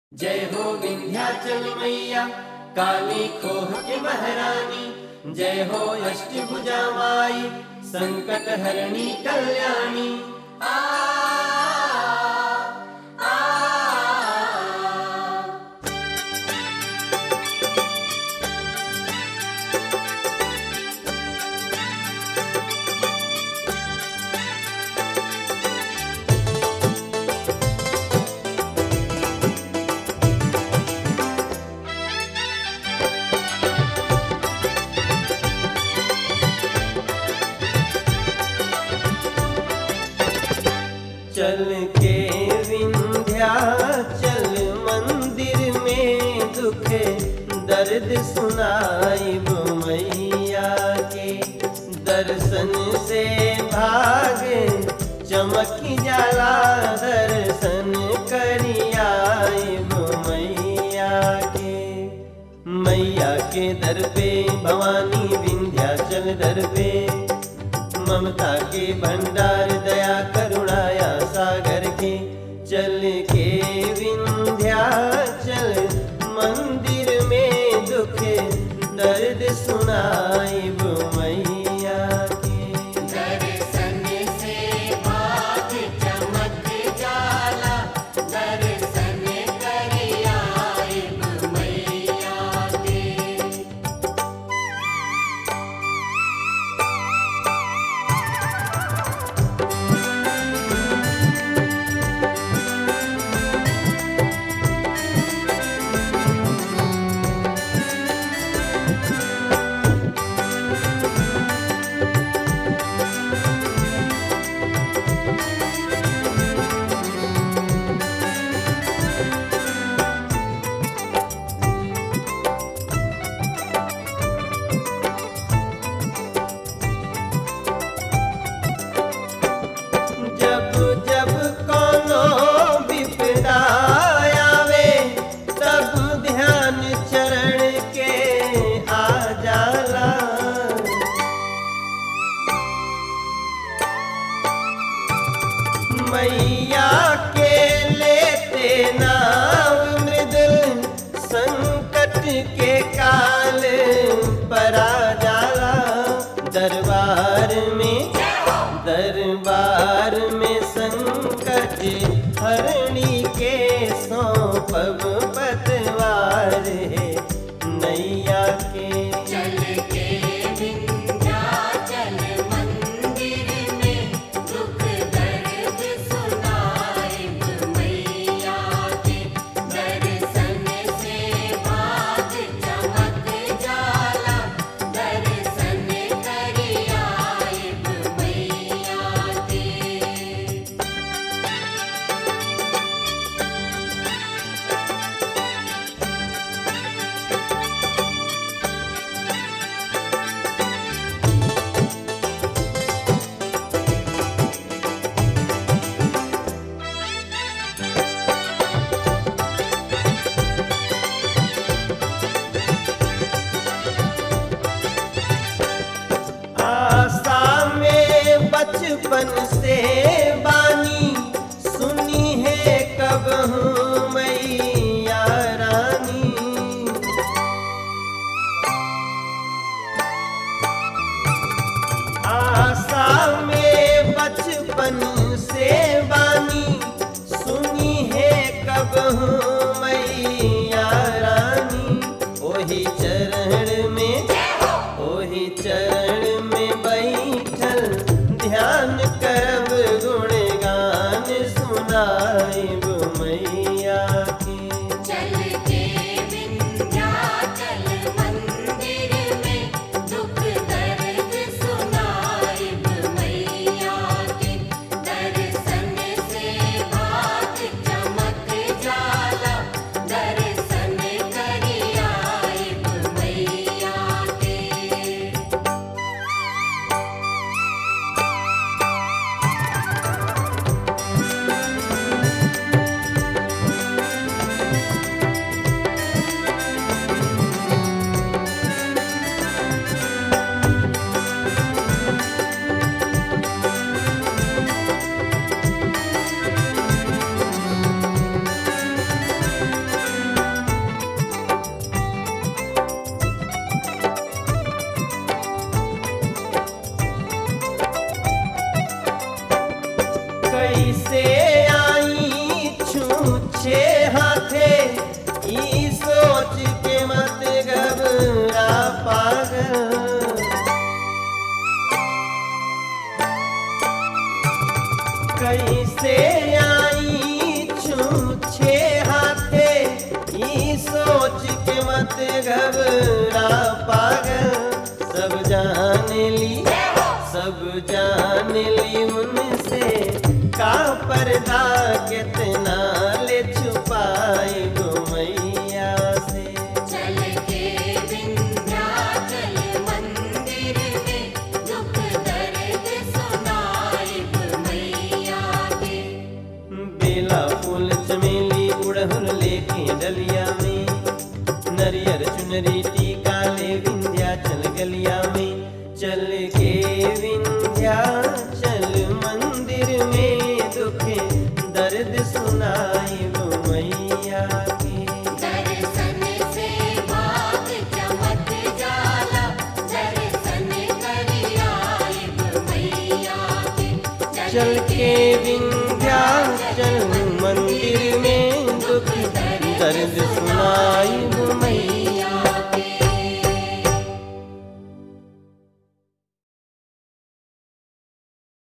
जय हो विंध्याचल मैया काली खोह के महारानी जय हो अष्टभुजा माई संकट हरणी कल्याणी आ, आ, आ। चल के विंध्याचल मंदिर में दुख दर्द सुनाई मैया के दर्शन से भाग चमक जाला दर्शन करियाई मैया के मैया के दर पे भवानी विंध्याचल दर पे ममता के भंडार दया करुणाया सागर के चल के विंध्याचल मंदिर में दुख दर्द सुनाई मैया के दर्शन से भाग चमक जाला दर्शन करियाए मैया के जब जब कोनो विपदा आवे तब ध्यान चरण के आ जाला मैया के लेते नाम मृदुल संकट के काल परा जाला दरबार में दरबार में संकट हरणी के सौंपब पतवार है नैया के चल के विंध्याचल मंदिर में दुख दर्द सुनाए मैया के दर्शन से भाग चमक जाला दर्शन करियाए मैया के आशा में बचपन से बानी सुनी है कब हूँ मैया रानी आशा में बचपन से बानी सुनी है कब हूँ मैया रानी ओही चरण में ओही चरण में बैठल ध्यान करब गुणगान सुनाइब मैया के चल के विंध्याचल मंदिर में दुख दर्द सुनाए मैया के दर्शन से भाग चमक जाला दर्शन छूछे हाथे ई सोच के मत घबरा पागल कैसे आई छूछे हाथे ई सोच के मत घबरा पागल सब जान ली सब जान ली उनसे का पर्दा कितना ले छुपाई गो मैया से चल के विंध्याचल मंदिर में दुख दर्द सुनाइब मैया के बेला फूल चमेली उड़हुल लेके डलिया में नरियर चुनरी टीका ले विंध्याचल गलिया में चल के विंध्याचल मंदिर में दुख दर्द सुनाई वो मैया के दर्शन से भाग चमक जाला दर्शन करी आइब मैया के चल के विंध्याचल मंदिर में दुख दर्द सुनाई वो मैया